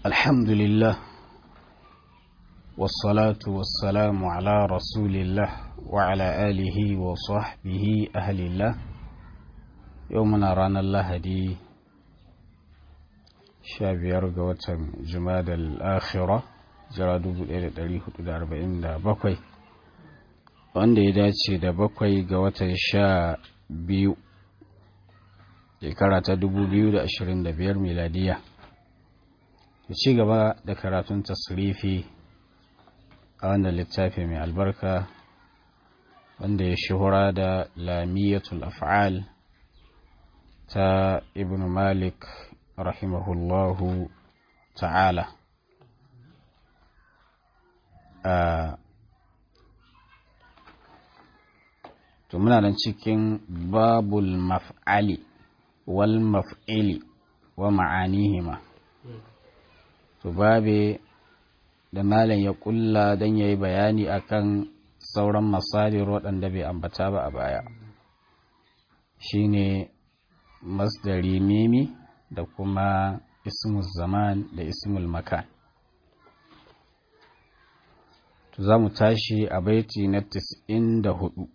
الحمد لله والصلاة والسلام على رسول الله وعلى آله وصحبه أهل الله يومنا رانا الله دي شابير قوة جماد الآخرة jira 1447 wanda ya dace da bakwai ga watan sha biyu shekara ta 2025 miladiya da ci gaba da karatun tasrifi a wannan littafi mai albarka wanda ya shuhura da lamiyatul af'al ta ibn malik rahimahullahu ta'ala to muna nan cikin babul maf'ali wal maf'ili wa ma'anihima to babe da malam ya kulla don ya yi bayani akan sauran masadir waɗanda bai ambata ba a baya shine masdari mimi da kuma ismul zaman da ismul makan za mu tashi a baiti na da hudu.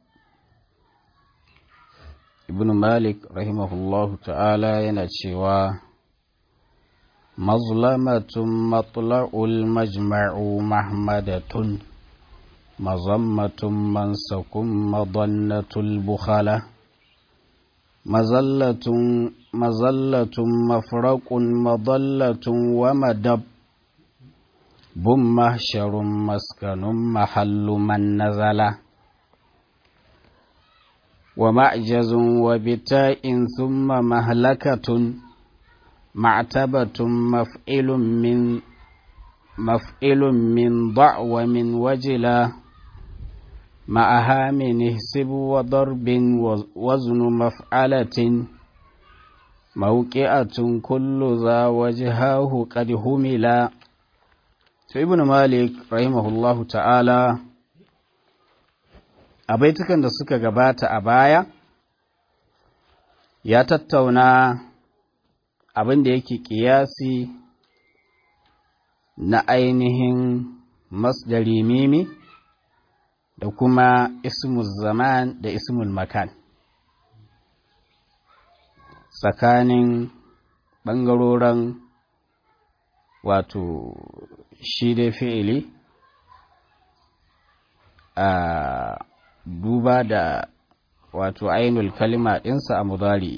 ibn malik rahimahullahu ta'ala yana cewa mazlamatun matla'ul majma'u mahmadatun mazammatun mansakun madannatul bukhala mazallatun mazallatun mafraqun madallatun wa madab بن محشر مسكن محل من نزل ومعجز وبتاء ثم مهلكة معتبة مفعل من مفعل من ضع ومن وجلا معها من اهسب وضرب وزن مفعلة موقعة كل ذا وجهاه قد هملا to ibn malik rahimahullahu ta'ala a baitukan da suka gabata a baya ya tattauna abin da yake kiyasi na ainihin masdari mimi da kuma ismul zaman da ismul makan tsakanin ɓangaroren wato shi dai fi'ili a duba da wato ainul kalima ɗinsa a mudari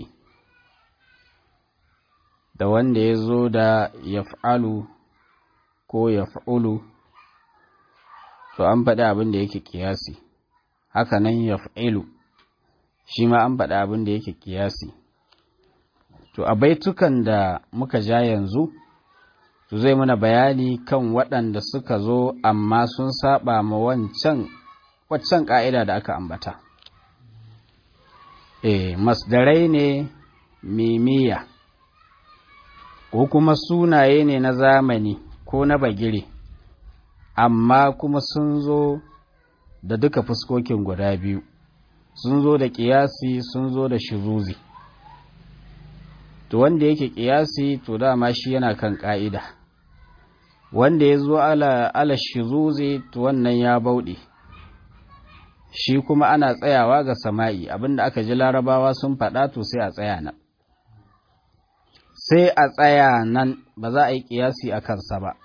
da wanda ya zo da yaf'alu ko yaf'ulu to an faɗi abin da yake kiyasi haka nan yaf'ilu shi ma an faɗi abin da yake kiyasi to a baitukan da muka ja yanzu to zai mana bayani kan waɗanda suka zo amma sun saba ma wancan waccan ƙa'ida da aka ambata. E, masdarai ne mimiya, ko kuma sunaye ne na zamani ko na bagire, amma kuma sun zo da duka fuskokin guda biyu, sun zo da ƙiyasi sun zo da shiruzi. To wanda yake ƙiyasi to dama shi yana kan ƙa'ida. wanda ya zo ala, ala shizuzi to wannan ya bauɗe shi kuma ana tsayawa ga sama'i abinda aka ji larabawa sun faɗa to sai a tsaya nan sai a tsaya nan ba za a yi ƙiyasi a kansa ba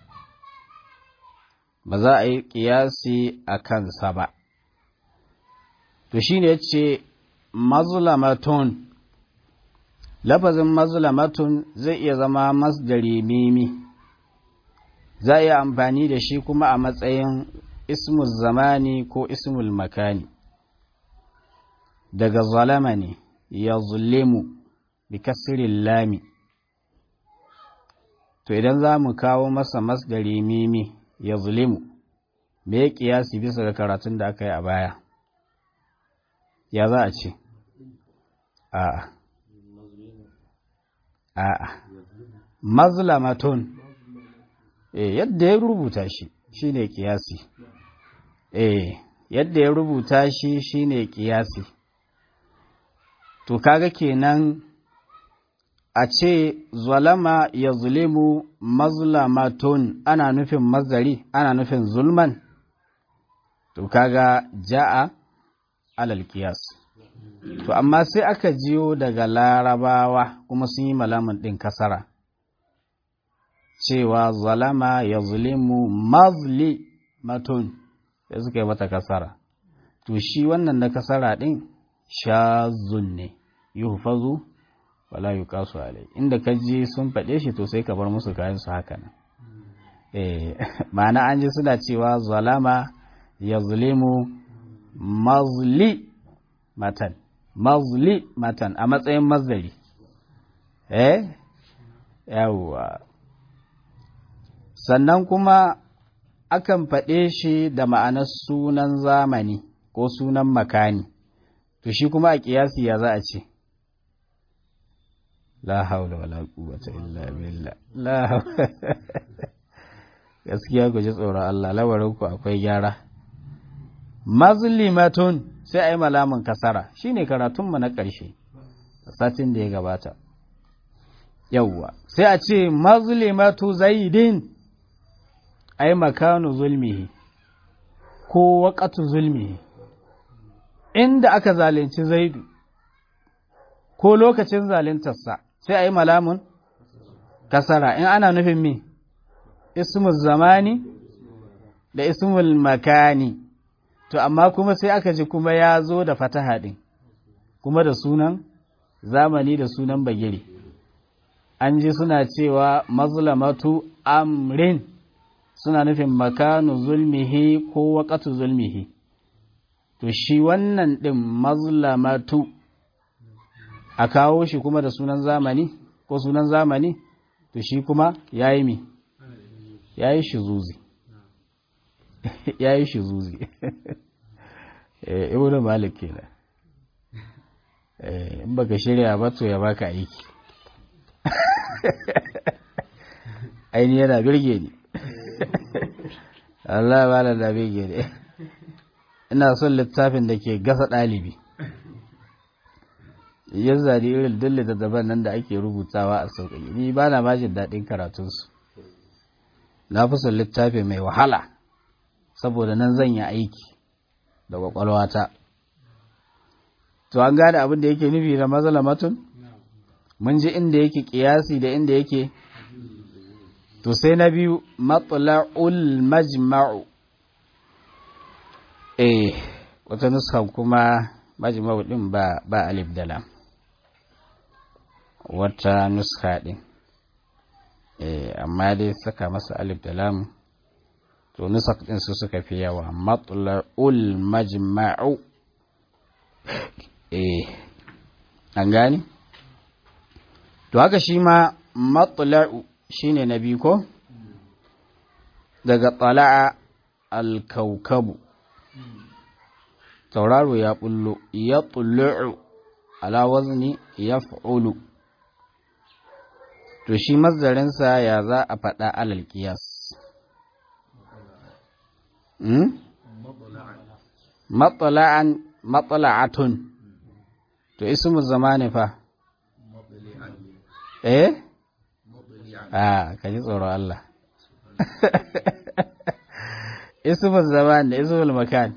ba za a yi ƙiyasi a kansa ba to shi ne ce mazulamatun lafazin mazulamatun zai iya zama masdari mimi za a yi amfani da shi kuma a matsayin ismul zamani ko ismul makani daga zalama ne ya zulemu bi kasirin lami to idan za mu kawo masa masdari mimi ya zulemu me ya kiyasi bisa ga karatun da aka yi a baya ya za a ce a'a a'a mazlamatun eh yadda ya rubuta shi shine kiyasi eh yadda ya rubuta shi shine kiyasi to kaga kenan a ce zalama ya zulimu mazlamatun ana nufin mazari ana nufin zulman to kaga ja'a alal kiyas to amma sai aka jiyo daga larabawa kuma sun yi malamin ɗin kasara cewa zalama ya zulimu mazli matun sai suka yi mata kasara to shi wannan na kasara ɗin shazun ne yuhfazu wala yuqasu alai inda ka ji sun faɗe shi to sai ka bar musu kayan su haka nan eh ma'ana an ji suna cewa zalama yazlimu mazli matan mazli matan a matsayin mazdari eh yawwa sannan kuma akan faɗe shi da ma'anar sunan zamani ko sunan makani to shi kuma a kiyasi ya za a ce la haula wala quwwata illa billah la gaskiya ku ji tsoron Allah labarin ku akwai gyara mazlimatun sai ai malamin kasara shine karatun mu na ƙarshe satin da ya gabata yawwa sai a ce mazlimatu zaidin ai makanu zulmihi ko waqatu zulmihi inda aka zalunci zaidu ko lokacin zaluntarsa sai a yi malamun kasara in ana nufin me ismul zamani da ismul makani to amma kuma sai aka ji kuma ya zo da fataha ɗin kuma da sunan zamani da sunan bagire an ji suna cewa mazlamatu amrin suna nufin makanu zulmihi ko waƙatu zulmihi to shi wannan ɗin mazlamatu a kawo shi kuma da sunan zamani ko sunan zamani to shi kuma ya yi mi ya yi shi zuzi ya yi shi zuzi ibn malik kenan in baka shirya ba to ya baka aiki aini yana birge ni Allah ba da birge ni ina son littafin da ke gasa ɗalibi ya zari irin dille da daban nan da ake rubutawa a sauƙaƙi ni ba na majin daɗin karatunsu na fi son littafi mai wahala saboda nan zan yi aiki da ƙwaƙwalwata to an gane abin da yake nufi da mazalamatun mun ji inda yake ƙiyasi da inda yake to sai na biyu matla'ul majma'u eh wata nuskan kuma majma'u din ba ba alif da lam wata nuska din eh amma dai saka masa alif da lam to nusak din su suka fi yawa matla'ul majma'u eh an gani to haka shi ma matla'u shine na biyu ko daga tala'a al-kaukabu tauraro ya bullo ya tullu'u ala wazni ya fa'ulu to shi mazdarinsa ya za a faɗa alal kiyas matsala'an matsala'atun to ismu zamani fa eh a ka ji tsoron Allah ismu zaman da ismul makan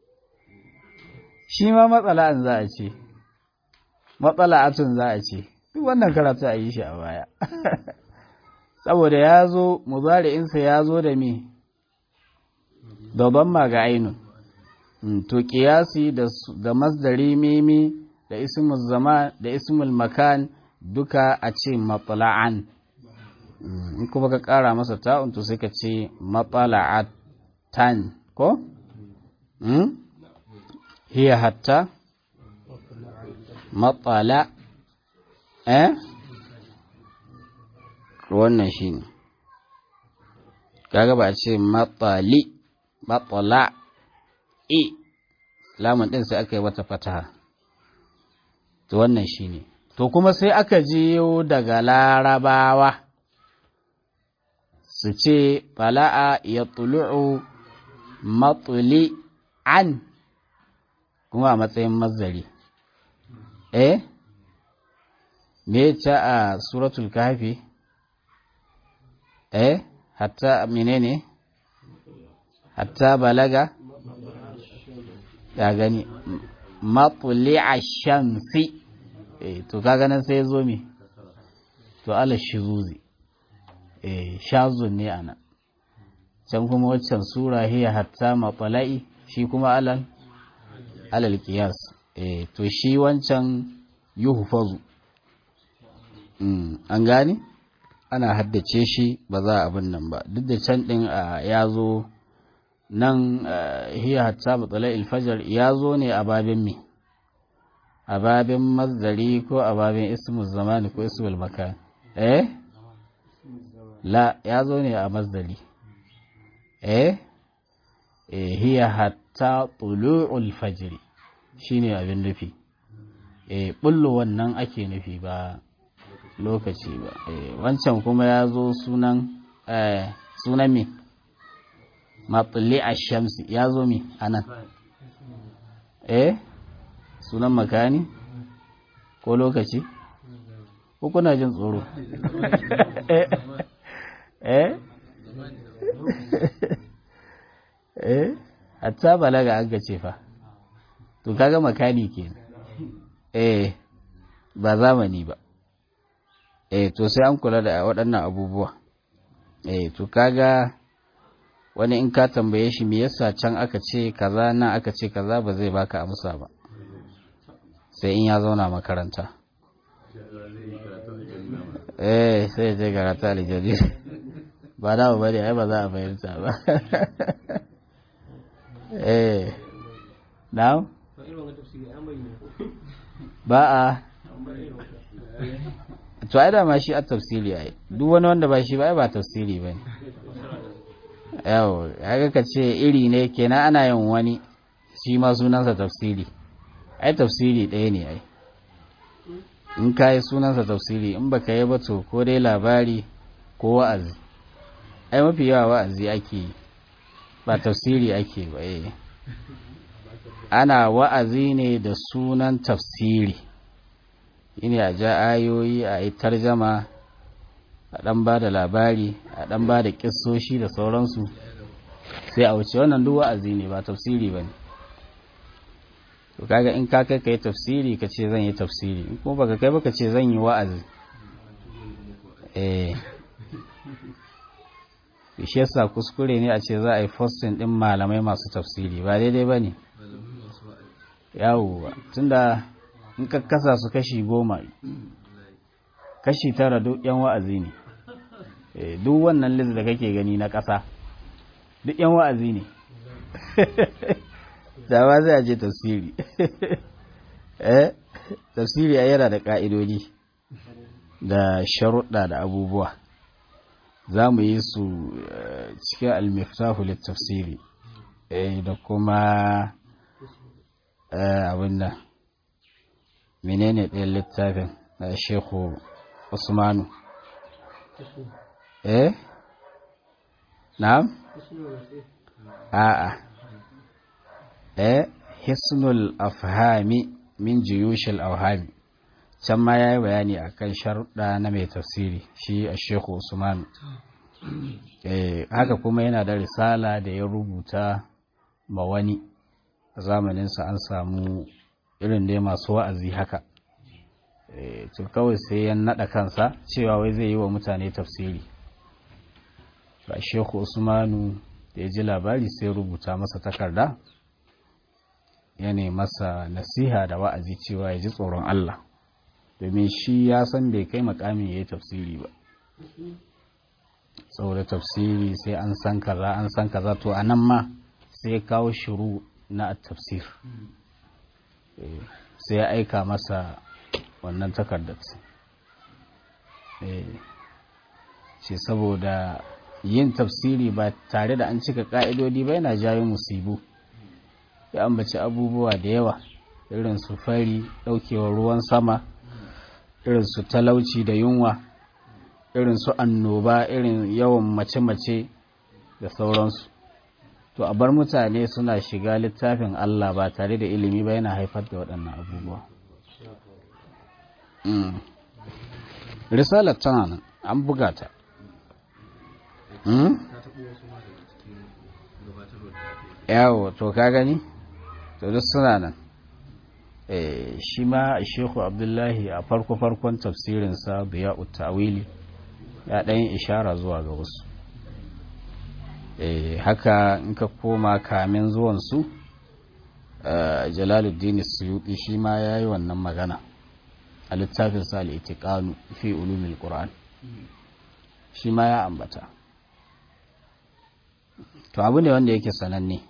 shi ma matsala'an za a ce matsala'atun za a ce duk wannan karatu a yi shi a baya saboda ya zo muzari'insa ya zo da me da ma ga ainun to kiyasi da masdari mimi da ismul zaman da ismul makan duka a ce matsala'an in kuma ka kara masa ta'un to sai ka ce matsala'atan ko? hiya hatta matsala eh wannan shi ne kaga ba a ce matsali matsala i lamun ɗin sai aka yi wata fataha to wannan shi ne to kuma sai aka jiyo daga larabawa su ce fala'a ya tulu'u matsuli an kuma a matsayin mazari eh me ta a suratul kafi eh hatta menene hatta balaga ya gani matsuli a shamsi eh to kaga nan sai zo mi to ala shizuzi eh shazun ne ana can kuma waccan sura hiya hatta matsala'i shi kuma alal alal qiyas eh to shi wancan yuhfazu mm an gane ana haddace shi ba za a abin nan ba duk da can din ya zo nan hiya hatta matsala ilfajar ya zo ne a babin mi a babin mazdari ko a babin ismul zamani ko ismul makan eh la ya zo ne a mazdari eh hiya hatta tulu'ul fajr shine abin nufi eh bullo wannan ake nufi ba lokaci ba wancan kuma ya zo sunan sunan me matsalli a shamsi ya zo mi a nan eh sunan makani ko lokaci ko kuna jin tsoro eh eh hatta balaga an gace fa to kaga makani ke eh ba zamani ba eh to sai an kula da waɗannan abubuwa eh to kaga wani in ka tambaye shi me yasa can aka ce kaza nan aka ce kaza ba zai baka amsa ba sai in ya zauna makaranta eh sai je karatu aljadi ba da ba ne ai ba za a fahimta ba eh now ba a to ai da ma shi a tafsiri ai duk wani wanda ba shi ba ai ba tafsiri ba ne yawo ya ka ce iri ne kenan ana yin wani shi ma sunansa tafsiri ai tafsiri ɗaya ne ai in ka yi sunansa tafsiri in baka yi ba to ko dai labari ko wa'azi ai mafi yawa wa'azi ake yi ba tafsiri ake ba eh ana wa'azi ne da sunan tafsiri shine a ja ayoyi a yi tarjama a ɗan ba da labari a ɗan ba da ƙisoshi da sauransu sai a wuce wannan duk wa'azi ne ba tafsiri ba ne to kaga in ka kai ka yi tafsiri ka ce zan yi tafsiri in kuma baka kai baka ce zan yi wa'azi eh shi yasa kuskure ne a ce za a yi fostin ɗin malamai masu tafsiri ba daidai ba ne yawo tunda in ka kasa su kashi goma kashi tara duk yan wa'azi ne duk wannan list da kake gani na ƙasa duk yan wa'azi ne da ba zai aje tafsiri eh tafsiri a yana da ƙa'idodi da sharuɗa da abubuwa za mu yi su cikin almiftahu littafsiri da kuma abin nan menene ɗayan littafin na shekhu usmanu eh na'am a'a eh hisnul afhami min jiyushil awhami can ma yayi bayani akan sharuɗa na mai tafsiri shi a shekhu usmanu eh haka kuma yana da risala da ya rubuta ma wani a zamaninsa an samu irin dai masu wa'azi haka to kawai sai ya naɗa kansa cewa wai zai yi wa mutane tafsiri ba shehu usmanu da ya ji labari sai rubuta masa takarda ya masa nasiha da wa'azi cewa ya ji tsoron Allah domin shi ya san bai kai makamin ya yi tafsiri ba saboda tafsiri sai an san kaza an san kaza to a nan ma sai ya kawo shiru na tafsir sai ya aika masa wannan takardar ce saboda yin tafsiri ba tare da an cika ka'idodi ba yana jawo musibu ya ambaci abubuwa da yawa irin su fari daukewar ruwan sama irin su talauci da yunwa irin su annoba irin yawan mace-mace da sauransu to a bar mutane suna shiga littafin Allah ba tare da ilimi ba yana haifar da waɗannan abubuwa risalar tana nan an buga ta yawo to ka gani to duk suna nan shi ma shehu abdullahi a farko-farkon tafsirinsa biya tawili ya ɗayin ishara zuwa ga wasu haka in ka koma kamin zuwansu jalaluddin suyuɗi shi ma ya yi wannan magana a littafin sa al'itiƙanu fi ulumin ƙura'an shi ma ya ambata to abu ne wanda yake sananne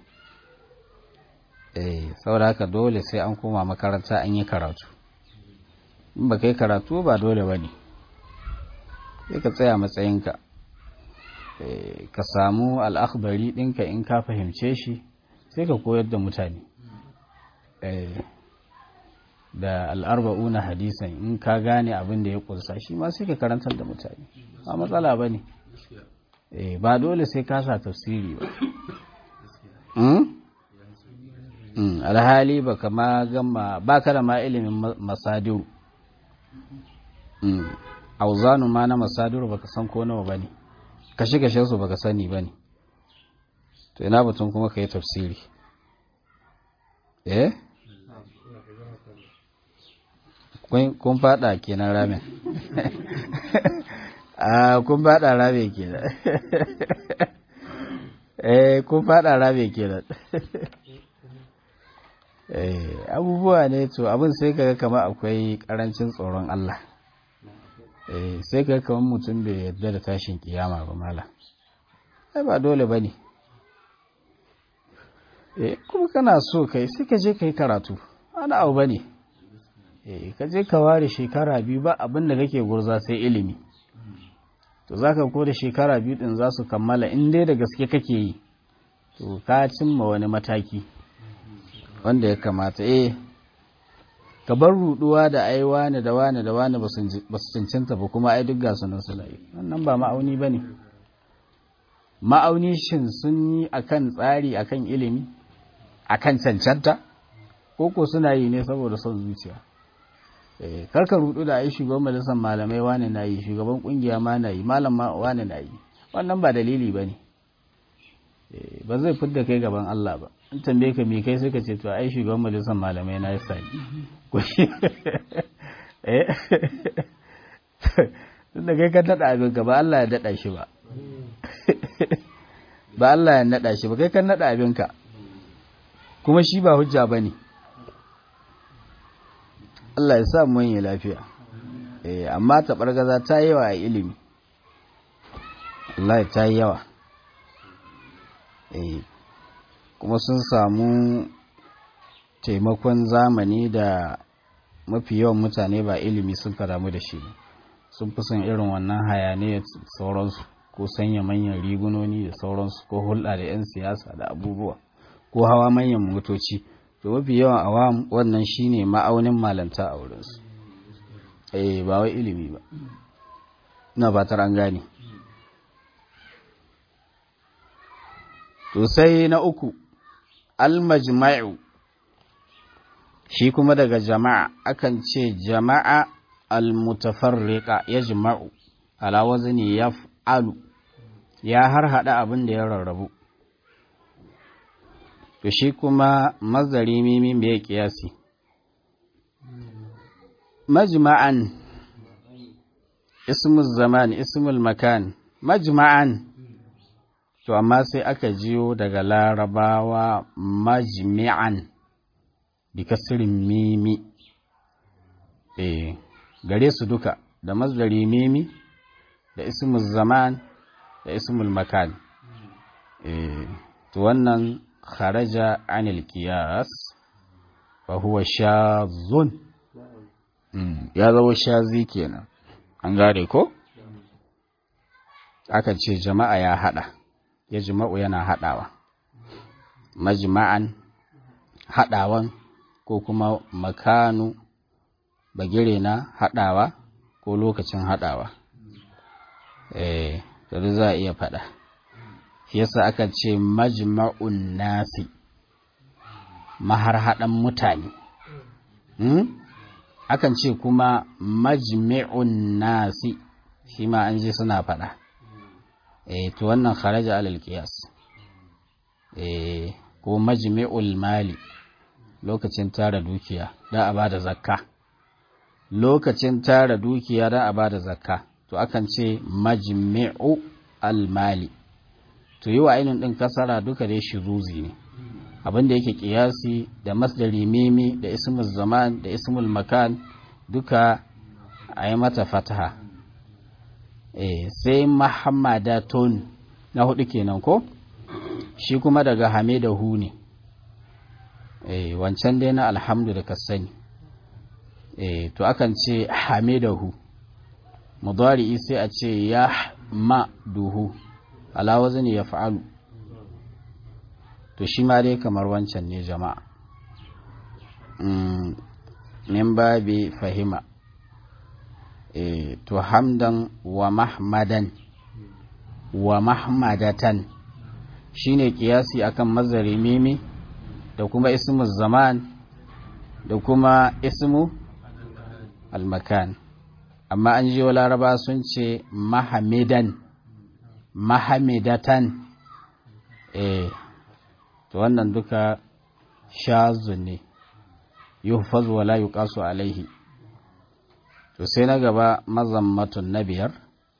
eh saboda haka dole sai an koma makaranta an yi karatu in ba kai karatu ba dole ba ne sai ka tsaya matsayinka ka samu al'akbari ɗinka in ka fahimce shi sai ka koyar da mutane da al'arba'una hadisan in ka gane abin da ya ƙunsa shi ma sai ka karantar da mutane ba matsala ba ne ba dole sai ka sa tafsiri ba alhali ba kama gama ba ka da ma ilimin masadiru auzanu ma na masadiru ba ka san ko nawa ba ne kashe-kashe su ba ka sani ba ne to ina batun kuma ka yi tafsiri eh kun fada kenan ramin a kun fada rame kenan eh kun fada rame kenan eh abubuwa ne to abin sai kaga kamar akwai karancin tsoron Allah eh sai kaga kamar mutum bai yarda da tashin kiyama ba mala ai ba dole bane eh kuma kana so kai sai ka je kai karatu ana abu bane eh ka je ka ware shekara biyu ba abin da kake gurza sai ilimi to za ka ko da shekara biyu din za su kammala in dai da gaske kake yi to ka cimma wani mataki wanda ya kamata eh ka bar ruduwa da ai wani da wani da wani ba su cancanta ba kuma ai duk gasu nan suna yi wannan ba ma'auni ba ne ma'auni shin sun yi akan tsari akan ilimi akan cancanta ko ko suna yi ne saboda son zuciya karka rudu da ai shugaban majalisar malamai wane na yi shugaban kungiya ma na yi malam ma wane na yi wannan ba dalili ba ne ba zai fidda kai gaban Allah ba in tambaye ka me kai sai ka ce to ai shugaban majalisar malamai na yi sani ko shi eh tunda kai ka nada abin ka ba Allah ya dada shi ba ba Allah ya nada shi ba kai ka nada abin ka kuma shi ba hujja bane Allah ya sa mun yi lafiya eh amma taɓargaza ta yi yawa a ilimi Allah ta yi yawa eh kuma sun samu taimakon zamani da mafi yawan mutane ba ilimi sun karamu da shi sun fi son irin wannan hayaniyar sauransu ko sanya manyan rigunoni da sauransu ko hulɗa da 'yan siyasa da abubuwa ko hawa manyan motoci to mafi yawan awam wannan shine ma'aunin malanta a wurinsu eh ba wai ilimi ba ina fatar an gane to sai na uku almajma'u shi kuma daga jama'a akan ce jama'a almutafarriqa yajma'u ala wazni yaf'alu ya har hada abin da ya rarrabu to shi kuma mazari mimi bai kiyasi majma'an ismul zaman ismul makan majma'an to amma sai aka jiyo daga larabawa majmi'an bi kasirin mimi eh gare su duka da mazari mimi da ismul zaman da ismul makan eh to wannan kharaja anil qiyas fa huwa shazun ya zama shazi kenan an gare ko aka ce jama'a ya hada ya jima'u yana hadawa majma'an hadawan ko kuma makanu bagire na hadawa ko lokacin hadawa eh da za a iya fada yasa aka ce majma'un nasi maharhadan mutane hmm? akan ce kuma majmi'un nasi shi ma an ji suna faɗa eh to wannan kharaja alal qiyas eh ko majmi'ul mali lokacin tara dukiya da a bada zakka lokacin tara dukiya da a bada zakka to akan ce majmi'u almali to yi wa ainihin ɗin kasara duka dai shiruzi ne abinda yake kiyasi da masdari mimi da ismul zaman da ismul makan duka a yi mata fataha e, sai muhammadatun na hudu kenan ko shi kuma daga hamidahu ne e, wancan dai na alhamdu da ka sani e, to akan ce hamidahu mudari sai a ce ya ma duhu ala wazni ya fa'alu to shi ma dai kamar wancan ne jama'a min babi fahima e, to hamdan wa mahmadan wa mahmadatan shine kiyasi akan mazari mimi da kuma ismu zaman da kuma ismu almakan amma an ji wa laraba sun ce mahamidan mahamidatan eh to wannan duka shazu ne yuhfazu wala yuqasu alaihi to sai na gaba mazammatun na biyar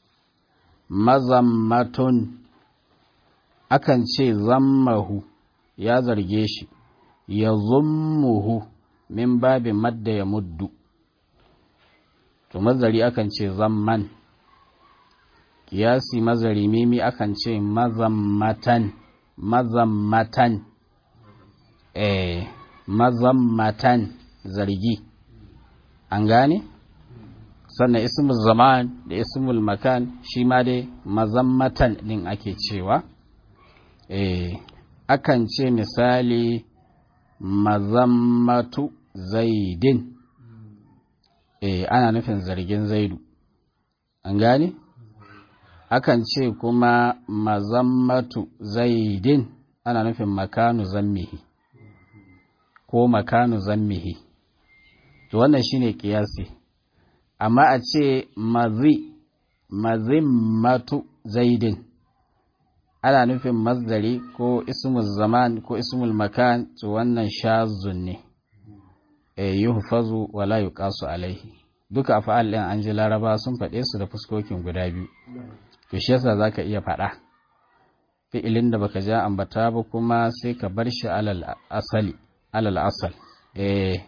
mazammatun akan ce zammahu ya zarge shi ya zummuhu min babin madda ya muddu to mazari akan ce zamman kiyasi mazari mimi akan ce mazammatan mazammatan eh mazammatan zargi an gane sannan ismul zaman da ismul makan shi ma dai mazammatan din ake cewa eh akan ce misali mazammatu zaidin eh ana nufin zargin zaidu an gane akan ce kuma mazammatu zaidin ana nufin makanu zammihi ko makanu zammihi to wannan shine kiyasi amma a ce mazi mazimmatu zaidin ana nufin masdari ko ismul zaman ko ismul makan to wannan shazun ne e yuhfazu wala yuqasu alaihi duka afa'al din an ji laraba sun faɗe su da fuskokin guda biyu to shi yasa zaka iya faɗa fi'ilin da baka ja ambata ba kuma sai ka bar shi alal asali alal asal eh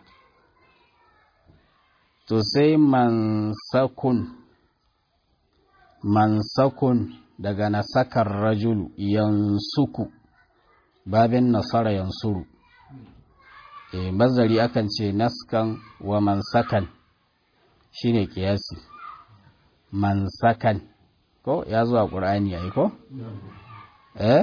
to sai mansakun mansakun daga nasakar rajulu yansuku babin nasara yansuru e mazari akan ce naskan wa mansakan shine kiyasi mansakan ko ya zuwa ƙur'ani yayi ko eh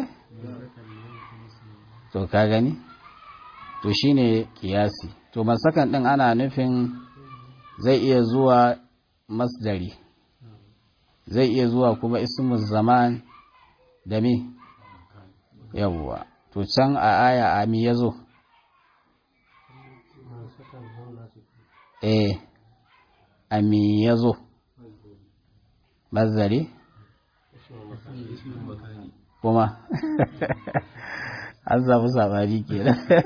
to ka gani to shine kiyasi to mansakan din ana nufin zai iya zuwa masdari zai iya zuwa kuma ismul zaman da mi yawwa to can a aya ami ya zo eh ami ya zo mazari kuma an samu sabari ke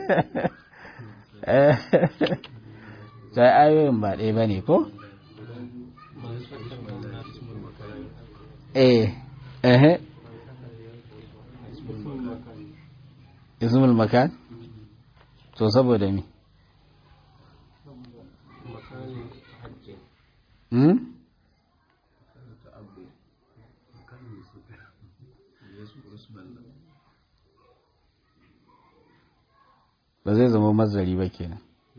sai ayoyin ba ɗaya ba ne ko? eh eh ismul makan to saboda mi hmm ba zai zama mazari ba kenan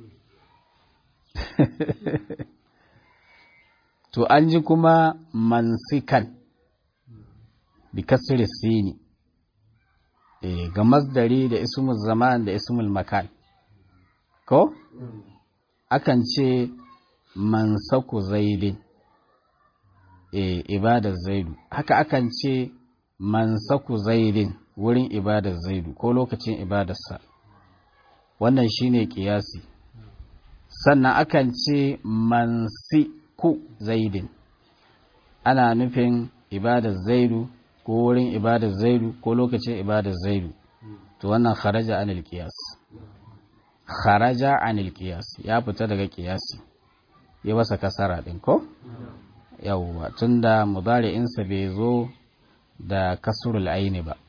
to an ji kuma mansikan bi kasri sini eh ga masdari da ismul zaman da ismul makan ko akan ce mansaku zaidin eh ibadar zaidu haka akan ce mansaku zaidin wurin ibadar zaidu ko lokacin ibadarsa wannan shine kiyasi sannan akan ce mansiku zaidin ana nufin ibadar zaidu ko wurin ibadar zaidu ko lokacin ibadar zaidu to wannan kharaja anil qiyas kharaja anil qiyas ya fita daga qiyasi ya masa kasara din ko yawwa tunda mudari'insa bai zo da kasurul aini ba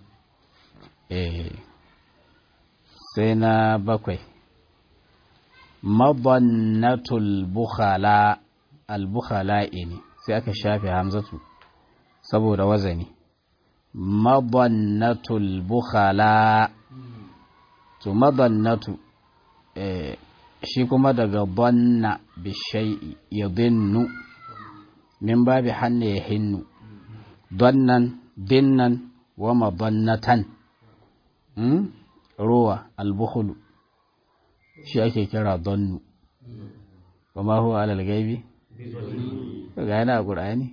eh sai na bakwai mabannatul bukhala al-bukhala'i ne sai aka shafe hamzatu saboda wazani mabannatul bukhala to mabannatu eh, shi kuma daga banna bishai ya dinnu min babi hannu ya hinnu donnan dinnan wa mabannatan hmm? ruwa albukhulu shi ake kira donnu kuma huwa alal gaibi ga yana a ƙur'ani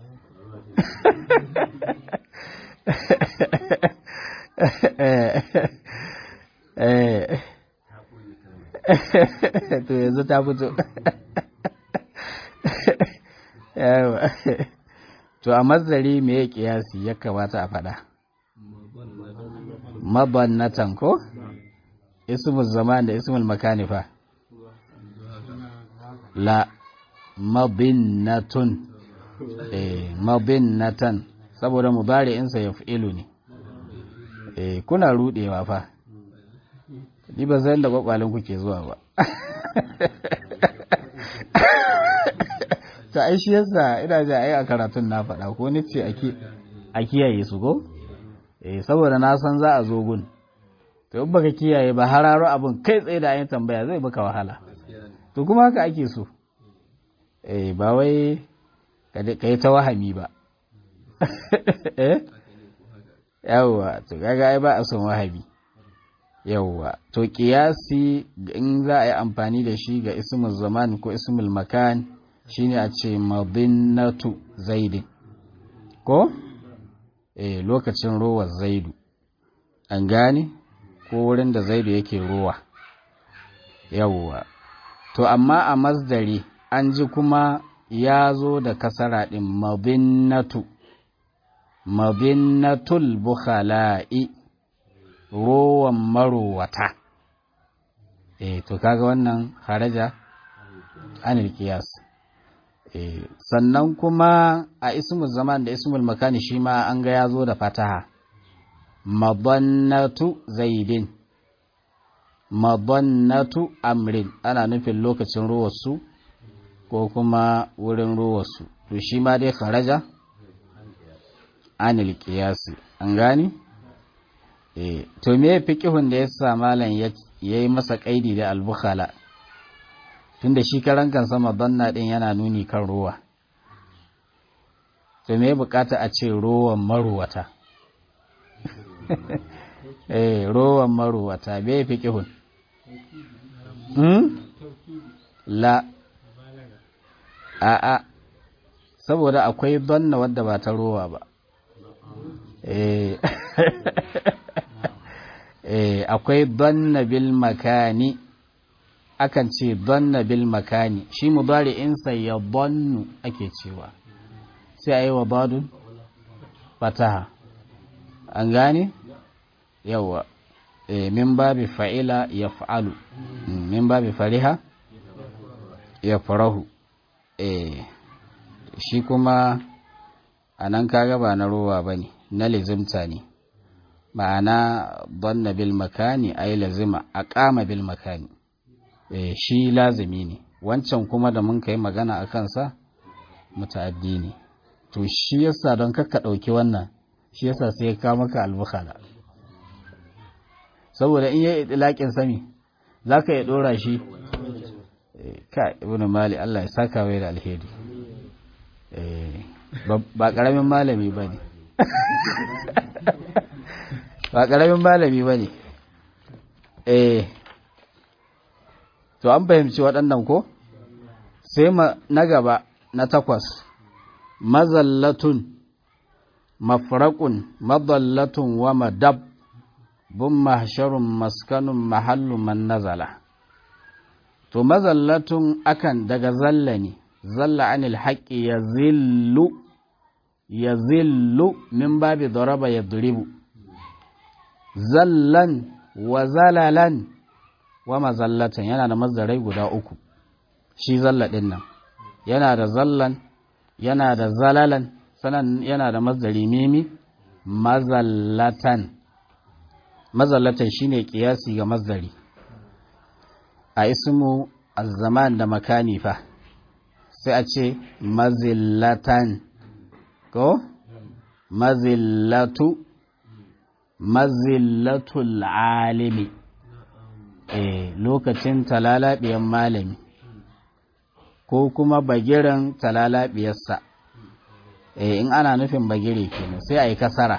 to yanzu ta fito yawa to a mazari me ya kiyasi ya kamata a faɗa mabannatan ko ismul zaman da ismul makanifa la mabinnatun eh mabinnatan saboda mudari'insa ya fi'ilu ne eh kuna rudewa fa ni ba zan da kwakwalin kuke zuwa ba ta ai shi yasa ina ji ai a karatun na faɗa ko ni ce a kiyaye su ko eh saboda na san za a zo gun to in baka kiyaye ba hararo abin kai tsaye da ayin tambaya zai baka wahala to kuma haka ake so eh ba wai ka yi ta wahami ba eh yawwa to kaga ai ba a son wahabi yawwa to kiyasi in za a yi amfani da shi ga ismul zaman ko ismul makan shine a ce madinnatu zaidin ko eh lokacin ruwa zaidu an gane ko wurin da zaidu yake ruwa yawwa to amma a masdari an ji kuma ya zo da kasara ɗin madinnatu mabinnatul bukhala'i rowan marowata eh to kaga wannan haraja anil qiyas eh sannan kuma a ismul zaman da ismul makani shi ma an ga yazo da fataha madannatu zaidin madannatu amrin ana nufin lokacin ruwarsu ko kuma wurin ruwarsu to shi ma dai kharaja anil qiyasi an gani eh to me fiqhun da yasa malam ya yi masa kaidi da al-bukhala tunda shi karan kansa madanna din yana nuni kan ruwa to me bukata a ce ruwan maruwata eh ruwan maruwata me fiqhun hmm la a a saboda akwai danna wadda ba ta ruwa ba akwai danna bil makani akan ce danna bil makani shi mudari'insa ya dannu ake cewa sai a yi wa badun fataha an gane yawa min babi fa'ila ya fa'alu min babi fariha ya farahu shi kuma a nan kaga ba na ruwa ba ne na lizimta ne ma'ana banna bil makani ai lazima a kama bil makani e, shi lazimi ne wancan kuma da mun kai magana a kansa muta'addi ne to shi yasa don kakka ɗauki wannan shi yasa sai ya kawo maka albukhala saboda in yi itilaƙin sami za ka yi ɗora shi ka ibn mali Allah ya saka mai da alheri ba ƙaramin malami ba ne ba ƙaramin malami ba ne eh to an fahimci waɗannan ko sai na gaba na takwas mazallatun mafraƙun madallatun wa madab bun mahsharun maskanun mahallu man nazala to mazallatun akan daga zalla ne zalla anil haqqi ya zillu ya zillu min babi daraba ya duribu zallan wa zalalan wa mazallatan yana da mazdarai guda uku shi zalla ɗin nan yana da zallan yana da zalalan sanan yana da mazdari mimi mazallatan mazallatan shine kiyasi ga mazdari a ismu az-zaman da makani fa sai a ce mazillatan ko mazillatu mazillatul alimi eh lokacin talalabiyan malami ko kuma bagiran talalabiyarsa eh in ana nufin bagire kenan sai a yi kasara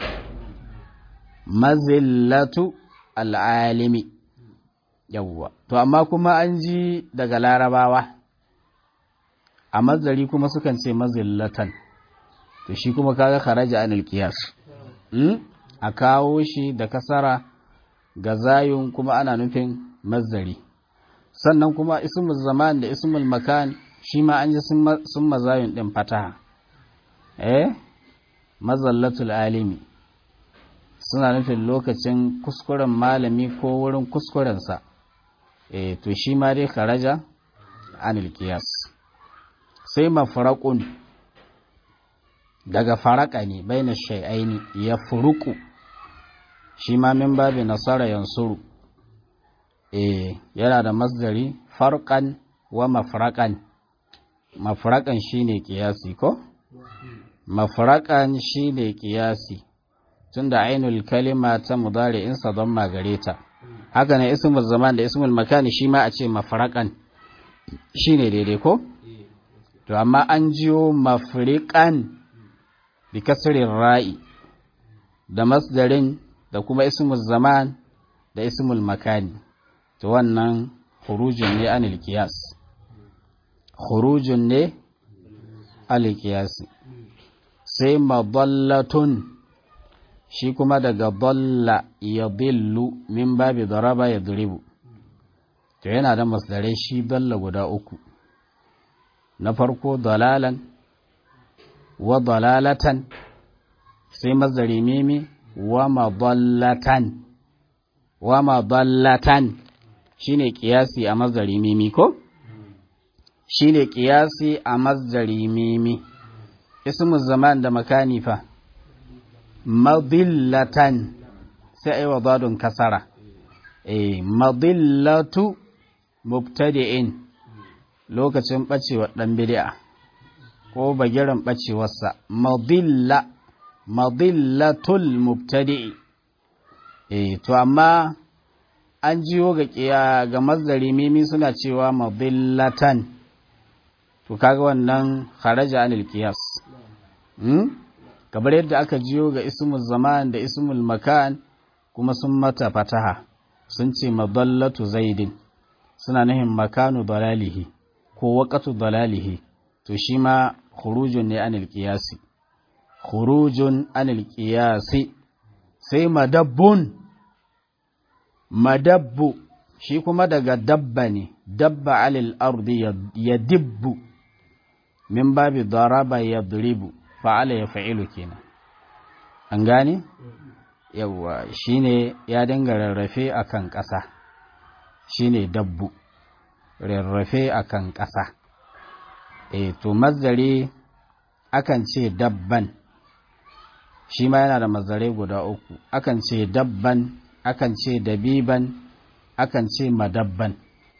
mazillatu al'alimi yawwa to amma kuma an ji daga larabawa a mazari kuma sukan ce mazillatan to shi kuma kaga kharaja anil qiyas a kawo shi da kasara ga zayun kuma ana nufin mazari sannan kuma ismul zaman da ismul makan shi ma an ji sun mazayun din fataha eh mazallatul alimi suna nufin lokacin kuskuren malami ko wurin kuskurensa eh to shi ma dai kharaja anil qiyas sai mafraqun daga faraka ne baina shay'aini ya furuku shi ma min babi nasara yansuru eh yana da masdari farqan wa mafraqan mafraqan shine qiyasi ko mafraqan shine qiyasi tunda ainul kalima ta mudari'in sa don magare ta haka ne ismul zaman da ismul makani shi ma a ce mafraqan shine daidai ko to amma an jiyo mafriqan bi kasrin ra'i da masdarin da kuma ismul zaman da ismul makani to wannan khurujun ne anil qiyas khurujun ne anil qiyas sai madallatun shi kuma daga dalla yadillu min babi daraba yadribu to yana da masdarai shi dalla guda uku na farko dalalan wa dalalatan sai masdari mimi wa madallatan wa madallatan shine kiyasi a masdari mimi ko shine kiyasi a masdari mimi ismu zaman da makani fa madillatan sai ai wadadun kasara eh madillatu mubtadi'in lokacin bacewa dan bid'a ko bagiran bacewarsa madilla madillatul mubtadi'i eh to amma an jiyo ga kiya ga mazdari mimi suna cewa madillatan to kaga wannan kharaja anil qiyas hmm? kamar yadda aka jiyo ga ismul zaman da ismul makan kuma sun mata fataha sun ce madallatu zaidin suna nahin makanu dalalihi ko waqatu dalalihi to shi ma khurujun ne anil qiyasi khurujun anil qiyasi sai madabbun madabbu shi kuma daga dabba ne dabba alil ardi ya dibbu min babi daraba ya duribu fa'ala ya fa'ilu kenan an gane yawwa shine ya dinga rarrafe akan ƙasa shine dabbu rarrafe akan ƙasa e to mazdare akan ce dabban shi ma yana da mazare guda uku akan ce dabban akan ce dabiban akan ce madabban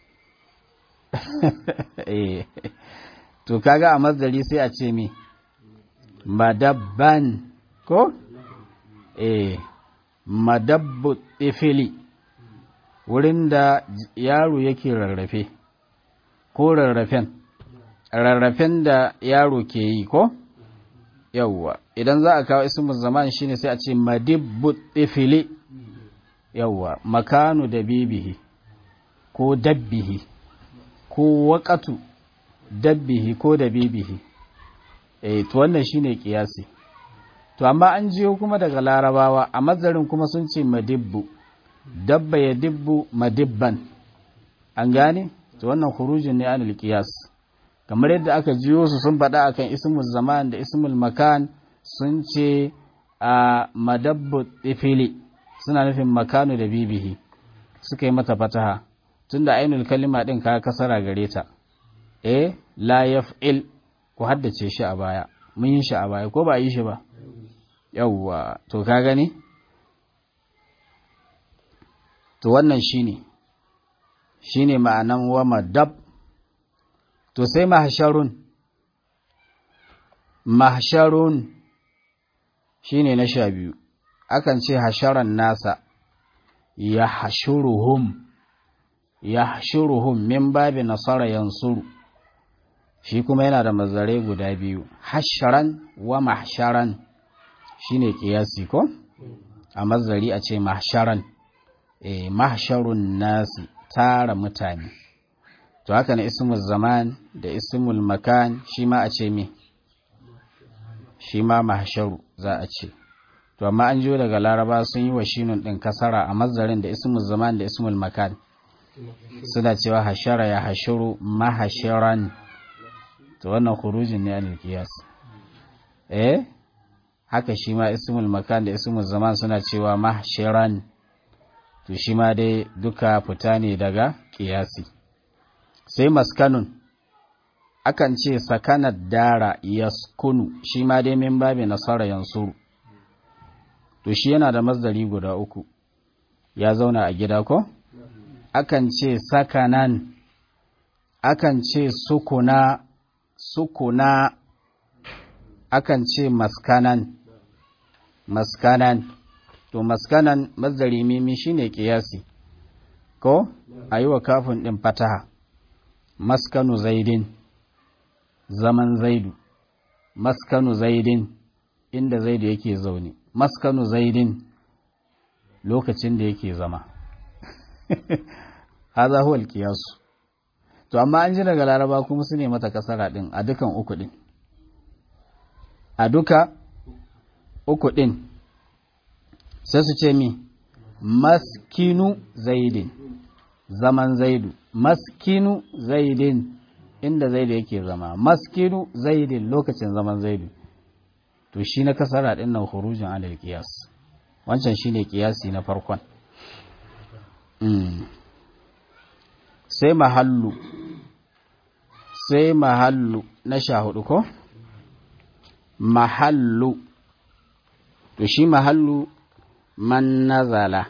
to kaga a mazdari sai a ce mi madabban ko eh madabbu tifili wurin da yaro yake rarrafe ko rarrafen rarrafen da yaro ke yi ko yawwa idan za a kawo ismul zaman shine sai a ce madibbu tifili yawwa makanu da bibihi ko dabbihi ko waƙatu dabbihi ko da bibihi eh to wannan shine kiyasi to amma an jiyo kuma daga larabawa a mazarin kuma sun ce madibbu dabba ya dibbu madibban an gane to wannan khurujin ne anil qiyas kamar yadda aka jiyo su sun faɗa akan ismul zaman da ismul makan sun ce a madabbu ifili suna nufin makanu da bibihi suka yi mata fataha tunda ainul kalima din ka kasara gare ta eh la yaf'il ku haddace shi a baya mun yi shi a baya ko ba yi shi ba yawwa to ka gani to wannan shine shine ma'anan wa madab to sai mahsharun mahsharun shine na sha biyu akan ce hasharan nasa ya hashuruhum ya hashuruhum min babi nasara yansuru shi kuma yana da mazare guda biyu hasharan wa mahsharan shine kiyasi ko a mazari a ce mahsharan eh mahsharun nasi tara mutane to haka ne ismul zaman da ismul makan shi ma a ce me shi ma mahsharu za a ce to amma an jiyo daga laraba sun yi wa shinun din kasara a mazarin da ismul zaman da ismul makan suna cewa hashara ya hashuru mahashiran to wannan khurujin ne anil qiyas eh haka shi ma ismul makan da ismul zaman suna cewa mahshiran to shi ma dai duka fita ne daga qiyasi sai maskanun akan ce sakanar dara yaskunu shi ma dai min babi nasara yansuru to shi yana da masdari guda uku ya zauna a gida ko akan ce sakanan akan ce sukuna sukuna akan ce maskanan maskanan to maskanan masdari mimi shine kiyasi ko ayi wa kafin din fataha maskanu zaidin zaman zaidu maskanu zaidin inda zaidu yake zaune maskanu zaidin lokacin da yake zama haza huwa alqiyasu to amma an ji daga laraba kuma su ne mata kasara din a dukan uku din a duka uku din sai su ce mi maskinu zaidin zaman zaidu maskinu zaidin inda zaidu yake zama maskinu zaidin lokacin zaman zaidu to shi na kasara din nan khurujin alal qiyas wancan shine qiyasi na farkon mm. sai mahallu sai mahallu na sha hudu ko mahallu to shi mahallu man nazala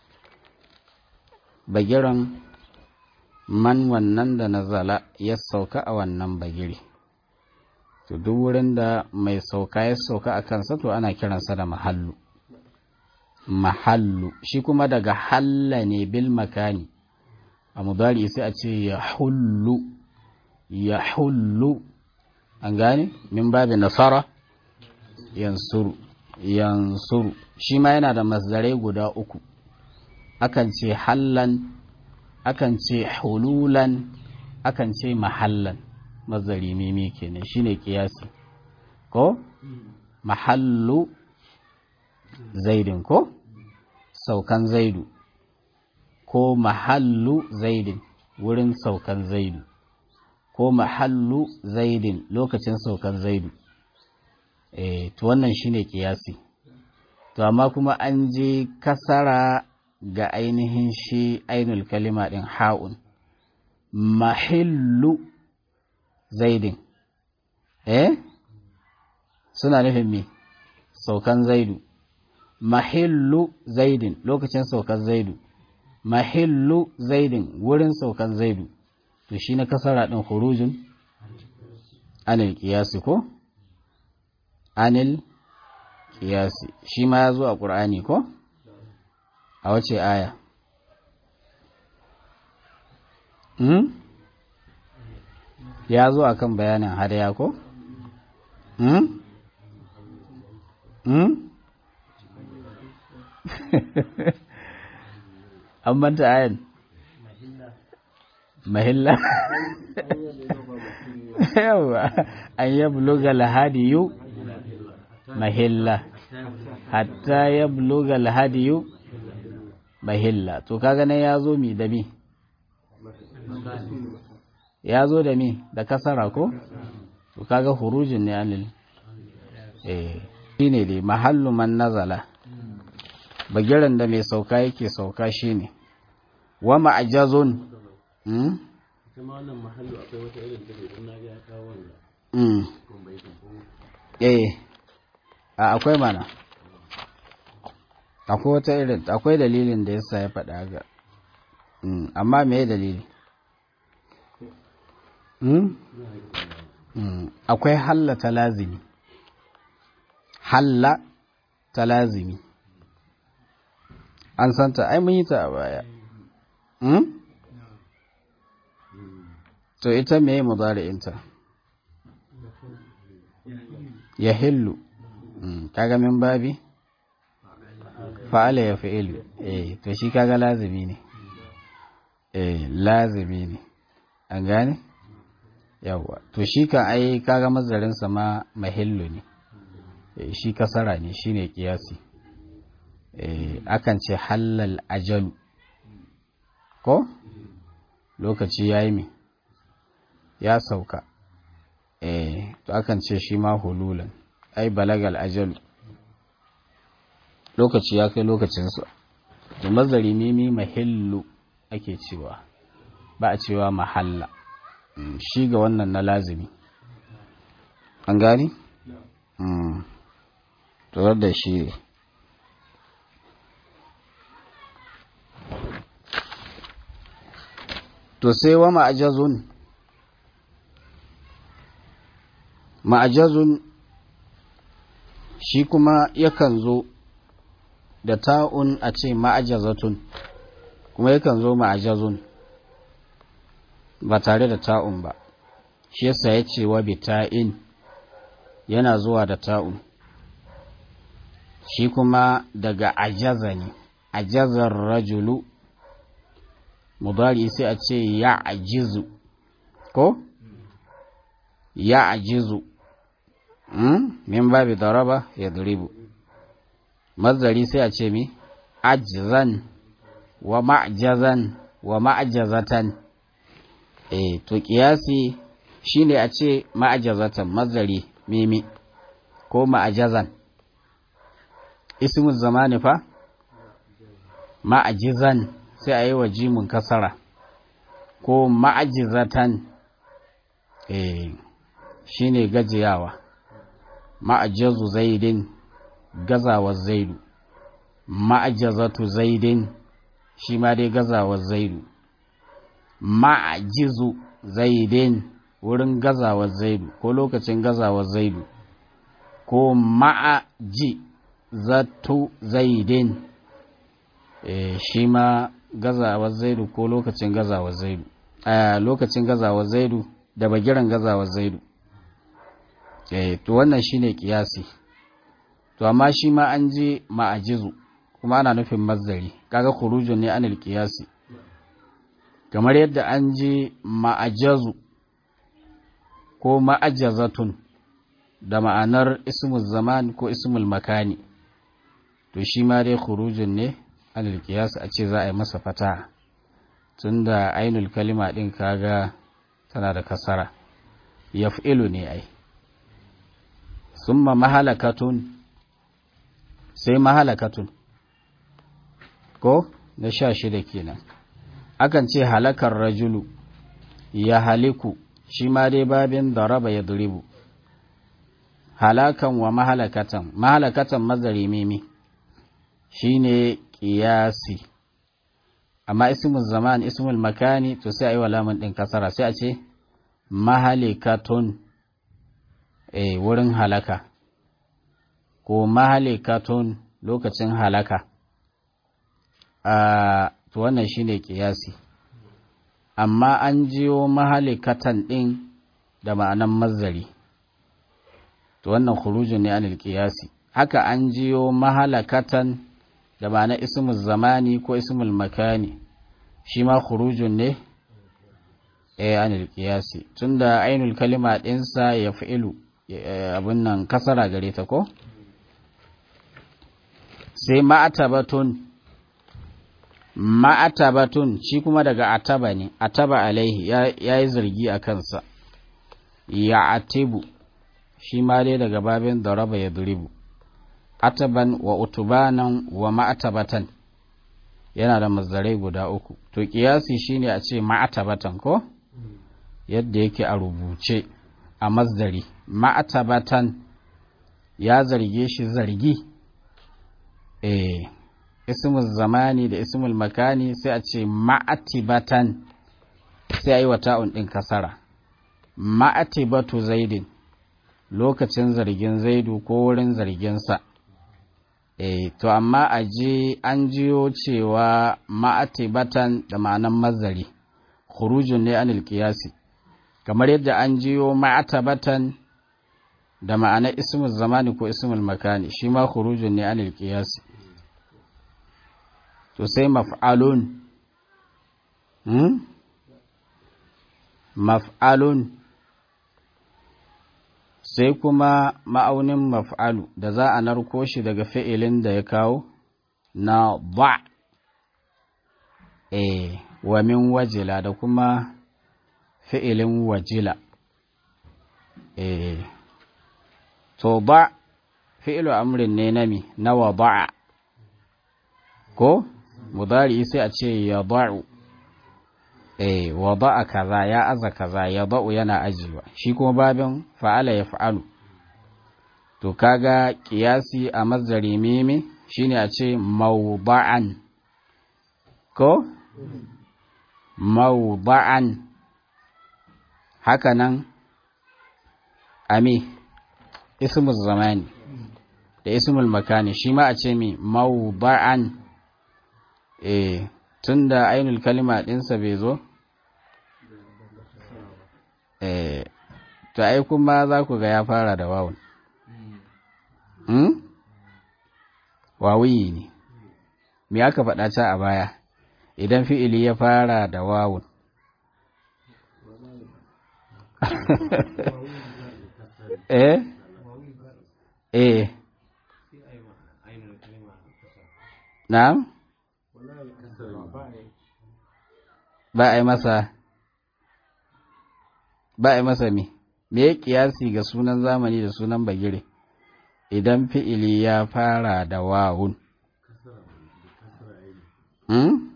bagiran man wannan da nazala ya sauka a wannan bagiri to duk wurin da mai sauka ya sauka a kansa to ana kiransa da mahallu mahallu shi kuma daga halla ne bil makani a mudari sai a ce ya hullu ya hullu an gane min babi nasara yansuru yansuru shi ma yana da masdarai guda uku akan ce hallan akan ce hululan akan ce mahallan mazari mimi kenan shine kiyasi ko mahallu zaidin ko saukan zaidu ko mahallu zaidin wurin saukan zaidu ko mahallu zaidin lokacin saukan zaidu eh to wannan shine kiyasi to amma kuma an je kasara ga ainihin shi ainul kalima din ha'un mahillu zaidin eh suna nufin me saukan zaidu mahillu zaidin lokacin saukan zaidu mahillu zaidin wurin saukan zaidu to shi na kasara din khurujun anil qiyasi ko anil qiyasi shi ma ya zo a qur'ani ko a wace aya hmm? ya zo a kan bayanin hadaya ko? Hmm? Hmm? an manta ayan mahilla yawa an yi buluga lahadiyu mahilla hatta ya buluga lahadiyu mahilla to kaga nan ya zo mi da mi ya zo da mi da kasara ko to kaga hurujin ne anil eh shine dai mahallu man nazala bagiran da mai sauka yake sauka shine wa ma'jazun mm kuma wannan mahallu akwai wata irin take don na ga ya kawo wannan mm kun bai ko eh a akwai mana akwai wata irin akwai dalilin da yasa ya faɗa haka mm amma me dalili mm Mm, akwai halla ta lazimi halla ta lazimi an santa ai mun yi ta a baya mm? to ita meye mudari'inta ya hillu mm, kaga min babi fa'ala ya fi'ilu eh to shi kaga lazimi ne eh lazimi ne an gane? yawwa to shi kan ai kaga mazarinsa ma mahillu ne e, shi kasara ne shine kiyasi e, akan ce halal ajalu ko lokaci ya yi ya sauka e, to akan ce shi ma hululan ai balagal ajalu lokaci ya kai lokacinsa to mazari mimi mahillu ake cewa ba a cewa mahalla shi ga wannan na lazimi an gani? turar da shi ne to sai wa ma'ajazun ma'ajazun shi kuma yakan zo da ta'un a ce ma'ajazatun kuma yakan zo ma'ajazun ba tare da ta'un ba shi yasa ya ce wa bita'in yana zuwa da ta'un shi kuma daga ajaza ne ajazar rajulu mudari sai a ce ya ajizu ko ya ajizu min babi daraba ya duribu mazari sai a ce mi ajzan wa ma'jazan wa ma'jazatan eh to kiyasi shine a ce ma'ajazatan mazari mimi ko ma'ajazan ismu zamani fa ma'ajizan sai a yi wa jimun kasara ko ma'ajizatan eh shine gajiyawa ma'ajazu zaidin gazawar zaidu ma'ajazatu zaidin shi ma dai gazawar zaidu ma'ajizu zaidin wurin gazawar zaidu ko lokacin gazawar zaidu ko ma'aji zatu zaidin e, shi ma gazawar zaidu ko lokacin gazawar zaidu a lokacin gazawar zaidu da bagiran gazawar zaidu e, to wannan shine kiyasi to amma shi ma an je ma'ajizu kuma ana nufin mazzari kaga khurujun ne anil kiyasi kamar yadda an je ma'ajazu ko ma'ajazatun da ma'anar ismul zaman ko ismul makani to shi ma dai khurujun ne anil qiyas a ce za a yi masa fata tunda ainul kalima din kaga tana da kasara yaf'ilu ne ai summa mahalakatun sai mahalakatun ko na sha shida kenan akan ce halakar rajulu ya haliku shi ma dai babin daraba ya duribu halakan wa mahalakatan mahalakatan mazari mimi shi ne ƙiyasi amma ismul zaman ismul makani to sai a yi wa lamun ɗin kasara sai a ce mahalikatun e wurin halaka ko mahalikatun lokacin halaka a to wannan shine kiyasi amma an jiyo mahalikatan ɗin da ma'anan mazari to wannan khurujun ne anil kiyasi haka an jiyo mahalakatan da ma'ana ismul zamani ko ismul makani shi ma khurujun ne eh anil kiyasi tunda ainul kalima ɗinsa ya fi'ilu abin nan kasara gare ta ko sai ma'atabatun ma'atabatun shi kuma daga ataba ne ataba alaihi ya yi zargi a kansa ya atibu shi ma dai daga babin daraba ya duribu ataban wa utubanan wa ma'atabatan yana da mazdarai guda uku to kiyasi shine a ce ma'atabatan ko yadda yake a rubuce a mazdari ma'atabatan ya zarge shi zargi eh ismul zamani da ismul makani sai a ce ma'atibatan sai a yi wa ta'un ɗin kasara ma'atibatu zaidin lokacin zargin zaidu ko wurin zarginsa e to amma a je an jiyo cewa ma'atibatan da ma'anan mazari khurujun ne anil qiyasi kamar yadda an jiyo ma'atabatan da ma'anar ismul zamani ko ismul makani shi ma khurujun ne anil qiyasi to sai maf'alun hmm? maf'alun sai kuma ma'aunin maf'alu da za a narko shi daga fi'ilin da ya kawo na ba e wa min wajila da kuma fi'ilin wajila e to ba fi'ilu amrin ne nami na wa ba'a ko mudari sai a ce ya ba'u eh wada'a kaza ya aza kaza ya ba'u yana ajiwa shi kuma babin fa'ala ya fa'alu to kaga kiyasi a mazdari mimi shine a ce mawda'an ko mawda'an haka nan ami ismul zamani da ismul makani shi ma a ce mi mawda'an eh tunda ainul kalima ɗinsa bai zo eh to ai kuma za ku ga ya fara da wawun hmm? wawuyi ne me aka faɗa ta a baya idan fi'ili ya fara da wawun eh eh na'am ba a yi masa ba a yi masa me me ya kiyasi ga sunan zamani da sunan bagire idan fi'ili ya fara da wawun hmm?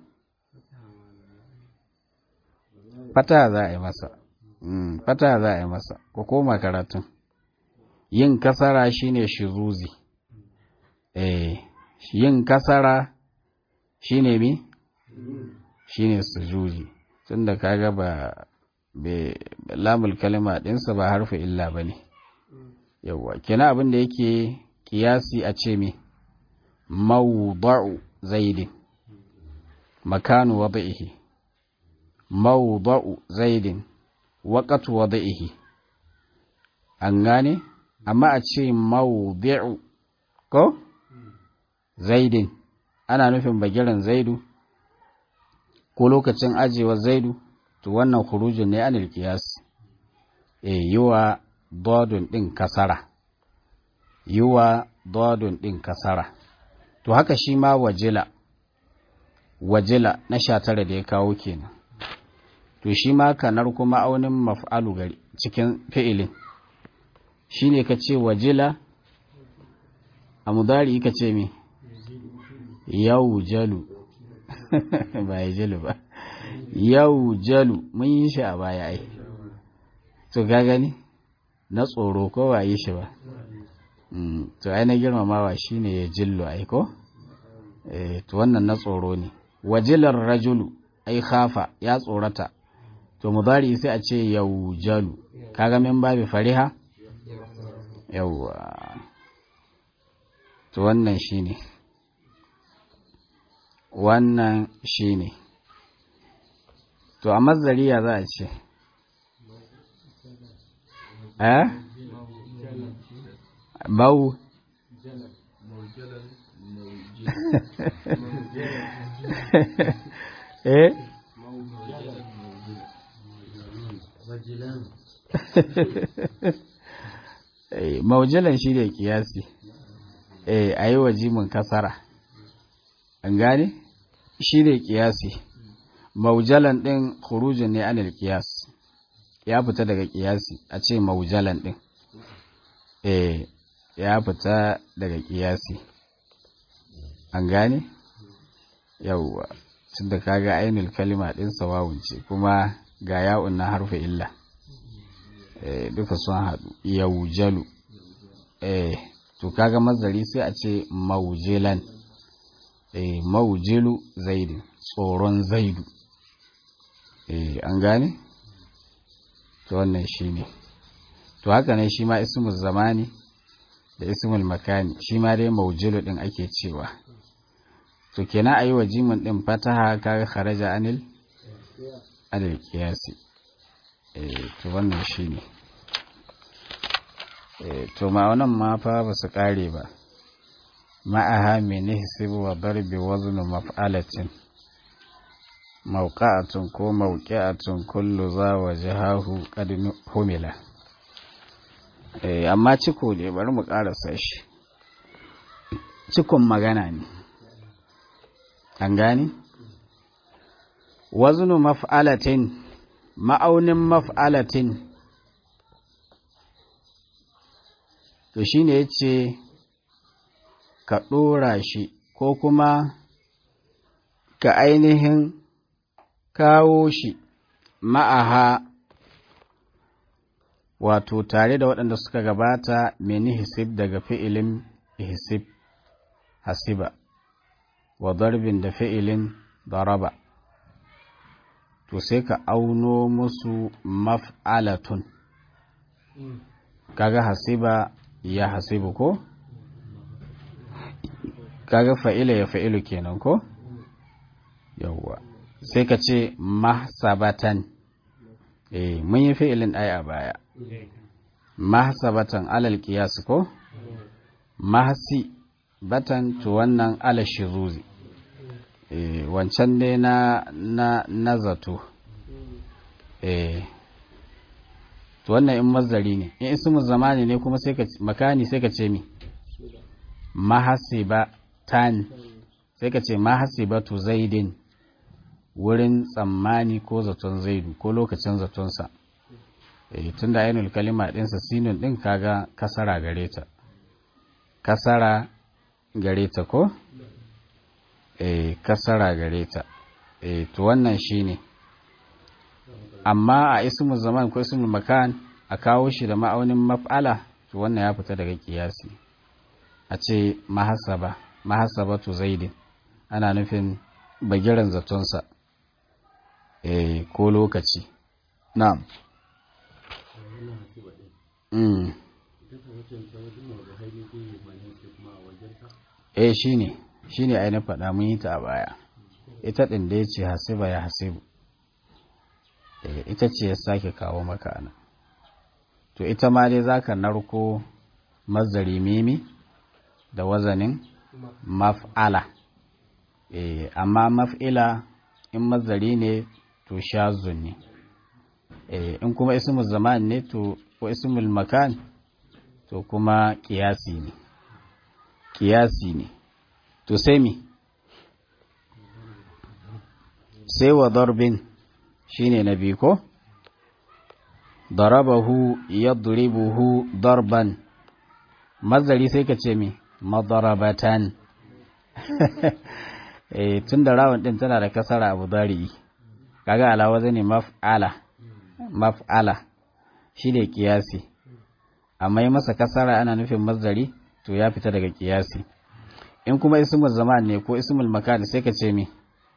fata za a yi masa hmm. fata za a yi masa ko koma karatun yin kasara shine shiruzi eh yin kasara shine mi shine sujuji tunda kaga ba lamul kalima ɗinsa ba harfi illa ba ne yawwa kina abin da yake kiyasi a ce mi mawda'u zaidin makanu wada'ihi mawda'u zaidin waqatu wada'ihi an gane amma a ce mawdi'u ko zaidin ana nufin bagiran zaidu ko lokacin ajewar zaidu to wannan khurujin ne anil qiyas eh yiwa dadun din kasara yiwa dadun din kasara to haka shi ma wajila wajila na sha tara da ya kawo kenan to shi ma kanar kuma aunin maf'alu gari cikin fi'ilin shine ka ce wajila a mudari ka ce me yau jalu ba ya jalu ba yau jalu mun yi shi a baya ai to ga gani na tsoro ko ba yi shi ba to ai na girmamawa shine ya jillu ai ko to wannan na tsoro ne wajilar rajulu ai khafa ya tsorata to mudari sai a ce yau jalu kaga min babi fariha yawwa to wannan shine wannan shine to a mazariya za a ce eh bau eh maujilan shi da kiyasi eh a yi wa jimin kasara an gane shi ne kiyasi maujalan ɗin khurujin ne anil kiyas ya fita daga kiyasi a ce maujalan ɗin eh ya fita daga kiyasi an gane yauwa tun da kaga ainul kalima ɗin sawawun ce kuma ga ya'un na harfa illa eh duka sun haɗu yaujalu eh to kaga mazari sai a ce maujilan eh maujilu zaidu tsoron zaidu eh an gane to wannan shine to haka ne shi ma ismul zamani da ismul makani shi ma dai maujilu din ake cewa to kenan ayi wa jimin din fataha kaga kharaja anil anil qiyasi eh to wannan shine eh to ma wannan ma fa ba su kare ba ma'aha min hisbu wa darbi wazn maf'alatin mawqa'atun ko mawqi'atun kullu za wajhahu qad humila eh amma ciko ne bari mu karasa shi cikon magana ne an gani waznu maf'alatin ma'aunin maf'alatin to shine yace ka ɗora shi ko kuma ka ainihin kawo shi ma'aha wato tare da waɗanda suka gabata meni hisib daga fi'ilin hisib hasiba wa darbin da fi'ilin daraba to sai ka auno musu maf'alatun kaga hasiba ya hasibu ko kaga fa'ila ya fa'ilu kenan ko yawwa sai ka ce mahsabatan eh mun yi fi'ilin ai a baya mahsabatan alal qiyas ko mahsi batan to wannan ala shiruzi eh wancan ne na na na zato eh to wannan in mazari ne in ismu zamani ne kuma sai ka makani sai ka ce mi mahasiba tan sai ka ce mahasibatu zaidin wurin tsammani ko zaton zaidu ko lokacin zatonsa e, tun da ainihin kalima ɗinsa sinun ɗin kaga kasara gare ta kasara gare ta ko e, kasara gare ta e, to wannan shi ne amma a ismul zaman ko ismul makan a kawo shi da ma'aunin maf'ala to wannan ya fita daga kiyasi a ce mahasaba mahasabatu zaidin ana nufin bagiran zatonsa eh ko lokaci na'am mm eh shine shine ai na faɗa mun yi ta a baya ita ɗin da ya ce hasiba ya hasibu eh ita ce ya sake kawo maka ana to ita ma dai zaka narko mazari mimi da wazanin maf'ala eh amma maf'ila in mazari ne to shazun ne eh in kuma ismul zaman ne to ko ismul makan to kuma kiyasi ne kiyasi ne to sai mi sai wa darbin shine na biyu ko darabahu yadribuhu darban mazari sai ka ce mi madarabatan eh tun da rawun din tana da kasara abu dari kaga alawa zane maf'ala maf'ala shi ne kiyasi amma yi masa kasara ana nufin mazari to ya fita daga kiyasi in kuma ismul zaman ne ko ismul makan sai ka ce mi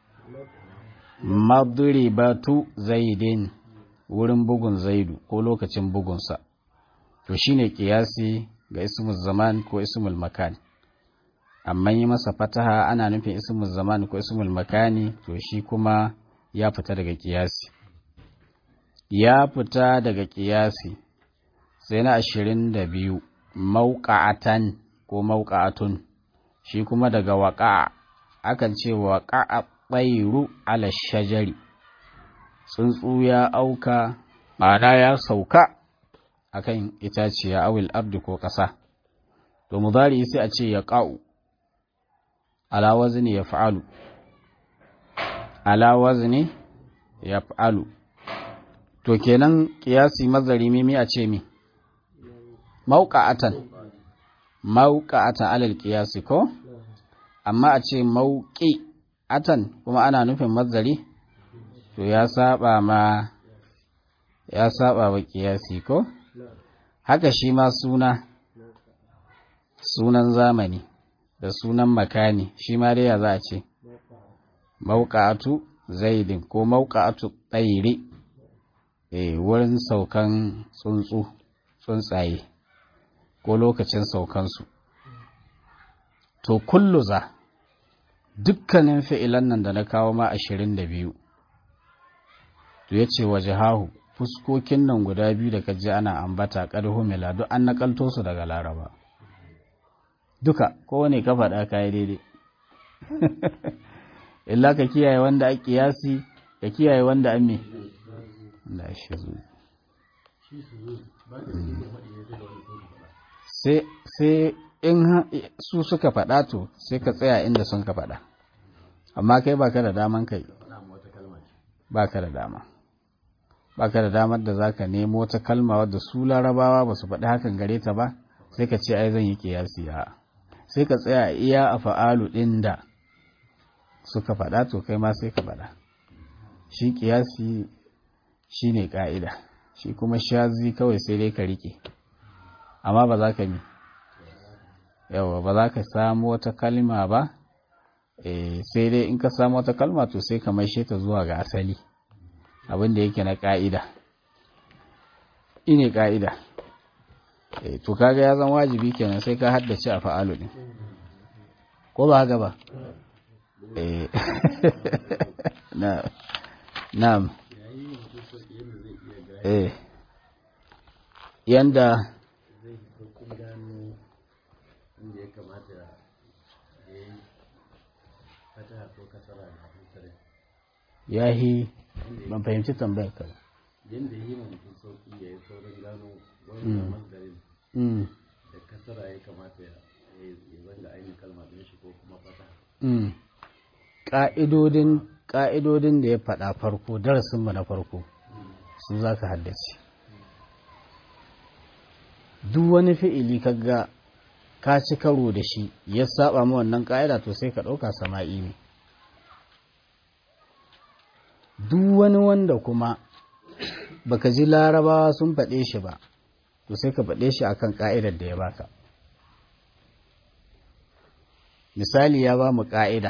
madribatu zaidin wurin bugun zaidu ko lokacin bugunsa to shine kiyasi ga ismul zaman ko ismul makan amma yi masa fataha ana nufin ismul zaman ko ismul makani to shi kuma ya fita daga kiyasi ya fita daga kiyasi sai na ashirin da biyu mauƙa'atan ko mauƙa'atun shi kuma daga waƙa'a akan ce waƙa'a ɓairu ala shajari tsuntsu ya auka ma'ana ya sauka akan itaciya awil ardi ko ƙasa to mudari sai a ce ya ƙa'u ala wazni ya fa'alu ala wazni yaf'alu to kenan kiyasi mazari mimi a ce mi mauqa'atan mauqa'atan alal kiyasi ko amma a ce mauqi atan kuma ana nufin mazari to ya saba ma ya saba wa kiyasi ko haka shi ma suna sunan zamani da sunan makani shi ma dai ya za a ce mauqa'atu zaidin ko mauqa'atu tsairi eh wurin saukan tsuntsu tsuntsaye ko lokacin saukansu to kullu za dukkanin fi'ilan nan da na kawo ma ashirin da biyu to ya ce waje hahu fuskokin nan guda biyu da kaji ana ambata ƙarhu mila duk an nakalto su daga laraba duka kowane ka faɗa kayi daidai illa ka kiyaye wanda a kiyasi ka kiyaye wanda an me da shi zuwa sai in su suka faɗa to sai ka tsaya inda sun ka faɗa amma kai baka da daman kai baka da dama baka da damar da zaka nemo wata kalma wadda su larabawa ba su faɗi hakan gare ta ba sai ka ce ai zan yi kiyasi a sai ka tsaya iya a fa'alu ɗin da suka faɗa to kai ma sai ka faɗa shi kiyasi shi ne ƙa'ida shi kuma shazi kawai sai dai ka riƙe amma ba za ka mi yawa ba za ka samu wata kalma ba sai dai in ka samu wata kalma to sai ka maishe ta zuwa ga asali abin da yake na ƙa'ida ine ƙa'ida to kaga ya zan wajibi kenan sai ka haddace a fa'alu ɗin ko ba haka ba na na'am eh yanda inda ya kamata ya yi fata ko kasara da hankali yahi ban fahimci tambayar ka yadda yi mutum sauki ya yi saurin gano wannan masdarin mm da kasara ya kamata ya ya zanga ainihin kalma ɗin shi ko kuma fata mm ƙa'idodin ƙa'idodin da ya faɗa farko darasinmu na farko su za ka haddace duk wani fi'ili kaga ka ci karo da shi ya saba ma wannan ƙa'ida to sai ka ɗauka sama'i ne duk wani wanda kuma baka ji larabawa sun faɗe shi ba to sai ka faɗe shi akan ƙa'idar da ya baka misali ya ba mu ƙa'ida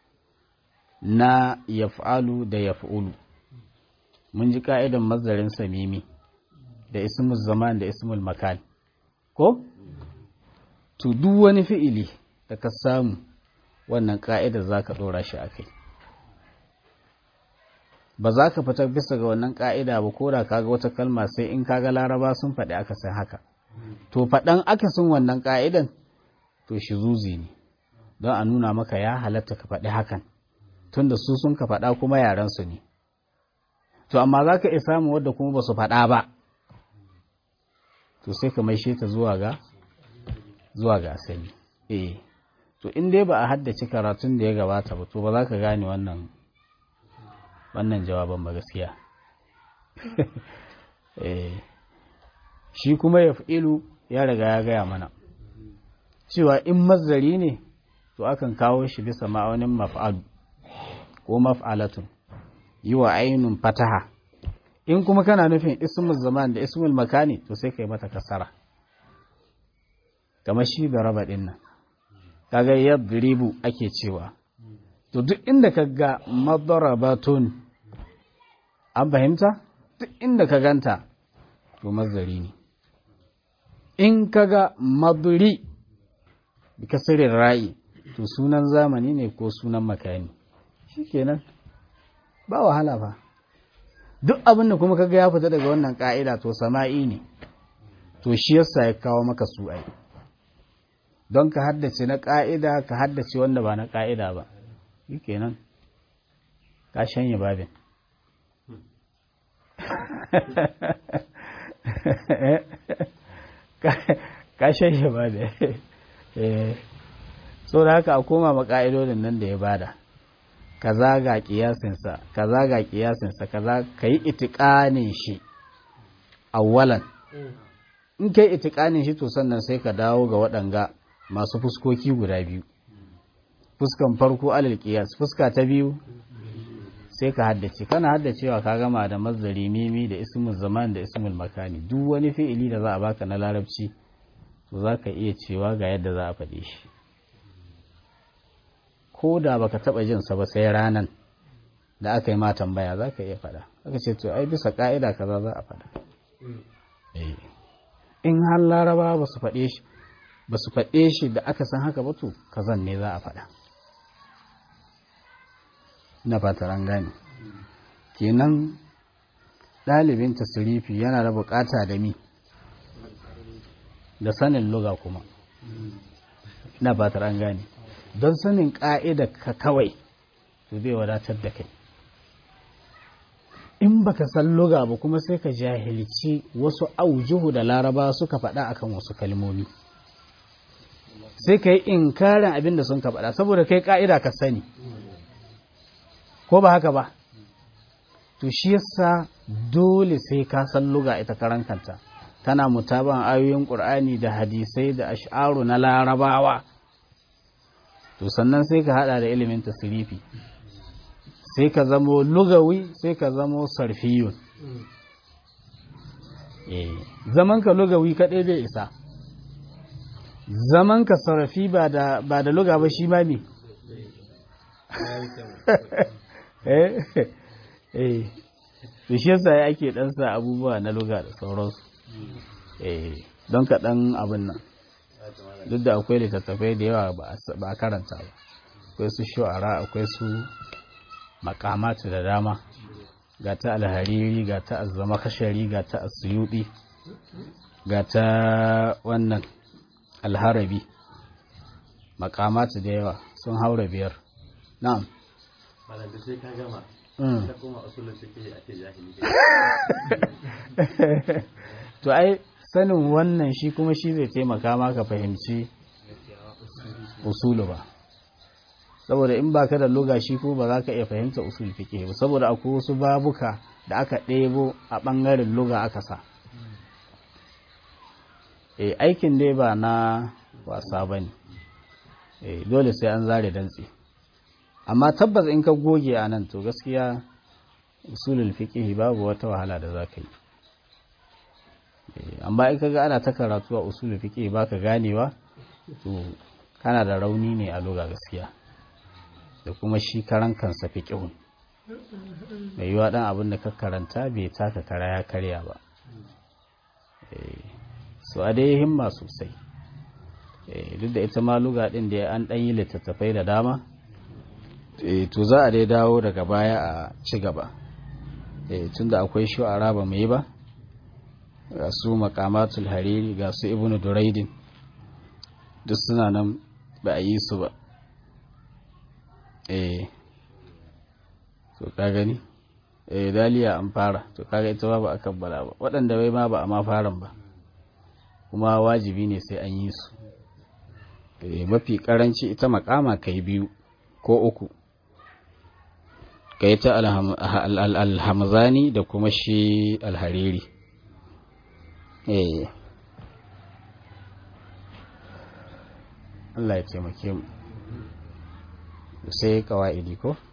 na yaf'alu da yaf'ulu mun ji ƙa'idan mazarin samimi da ismul zaman da ismul makan ko to duk wani fi'ili da ka samu wannan ƙa'idar za ka ɗora shi a kai ba za ka fitar bisa ga wannan ƙa'ida ba ko da kaga wata kalma sai in kaga laraba sun faɗi aka san haka to faɗan akasin wannan ƙa'idan to shi zuzi ne don a nuna maka ya halatta ka faɗi hakan tunda su sun ka faɗa kuma yarensu ne to amma za ka iya samun wadda kuma ba su faɗa ba to sai ka maishe ta zuwa ga zuwa ga asali eh to in dai ba a haddace karatun da ya gabata ba to ba za ka gane wannan wannan jawaban ba gaskiya eh shi kuma ya ilu ya riga ya gaya mana cewa in mazari ne to akan kawo shi bisa ma'aunin maf'alu ko maf'alatun yi wa ainun fataha in kuma kana nufin ismul zaman da ismul makani to sai kai mata kasara kamar shi da raba din nan kaga yadribu ake cewa to duk inda kaga madarabatun an fahimta duk inda ka ganta to mazari ne in kaga madri bi kasirin ra'i to sunan zamani ne ko sunan makani shikenan ba wahala ba duk abin da kuma kaga ya fita daga wannan ka'ida to sama'i ne to shi yasa ya kawo maka su ai don ka haddace na ka'ida ka haddace wanda ba na ka'ida ba shikenan ka shanye babin ka shanye babin so da haka a koma ma ka'idodin nan da ya bada kaza ga kiyasinsa kaza ga kiyasinsa kaza ka yi itikanin shi awwalan in kai itikanin shi to sannan sai ka dawo ga waɗanga masu fuskoki guda biyu fuskan farko alal kiyas fuska ta biyu sai ka haddace kana haddacewa ka gama da mazdari mimi da ismul zaman da ismul makani duk wani fi'ili da za a baka na larabci to za ka iya cewa ga yadda za a faɗe shi ko da baka taɓa jin sa ba sai ranan da aka yi ma tambaya za ka iya faɗa aka ce to ai bisa ka'ida kaza za a faɗa in har laraba ba su faɗe shi ba su faɗe shi da aka san haka ba to kazan ne za a faɗa na fataran gane kenan ɗalibin tasirifi yana da bukata da mi da sanin luga kuma na fataran gane don sanin ƙa'ida ka kawai to zai wadatar da kai in baka san luga ba kuma sai ka jahilci wasu aujuhu da laraba suka faɗa akan wasu kalmomi sai ka yi inkarin abin da sun ka faɗa saboda kai ƙa'ida ka sani ko ba haka ba to shi yasa dole sai ka san luga ita karan kanta tana mutaban ayoyin qur'ani da hadisai da ash'aru na larabawa to sannan sai ka hada da ilimin tasrifi sai ka zamo lugawi sai ka zamo sarfiyun eh zaman ka lugawi kadai bai isa zaman ka sarfi ba da ba da luga ba shi ma ne eh eh to shi yasa ya ake dan sa abubuwa na luga da sauransu eh don ka dan abin nan duk da akwai littattafai da yawa ba a karanta ba akwai su shu'ara akwai su makamatu da dama ga ta alhariri ga ta azzama kashari ga ta asuyudi ga ta wannan alharabi makamatu da yawa sun haura biyar na'am malam da sai ka gama ta kuma usulun suke a ce jahili to ai sanin wannan shi kuma shi zai taimaka maka fahimci usulu ba saboda in baka da luga shi ko ba za ka iya fahimta usul fiqh ba saboda akwai wasu babuka da aka ɗebo a ɓangaren luga aka sa e aikin dai ba na wasa ba ne dole sai an zare dantse amma tabbas in ka goge a nan to gaskiya usulul fiqh babu wata wahala da za ka yi amma in kaga ana ta karatu a usulul fiqh baka ganewa to kana da rauni ne a luga gaskiya da kuma shi karan kansa fiqhun mai yiwa dan abin da ka karanta bai taka kara ya karya ba so a dai himma sosai duk da ita ma luga din da an dan yi littattafai da dama to za a dai dawo daga baya a ci gaba tunda akwai shu'ara ba mai ba ga su makamatul hariri ga su ibnu duraidin duk suna nan ba a yi su ba eh to ka gani eh daliya an fara to kaga ita ba ba a kabbala ba waɗanda bai ma ba a ma faran ba kuma wajibi ne sai an yi su eh mafi karanci ita makama kai biyu ko uku kai ta alhamzani da kuma shi alhariri eh Allah ya taimake mu sai kawa'idi ko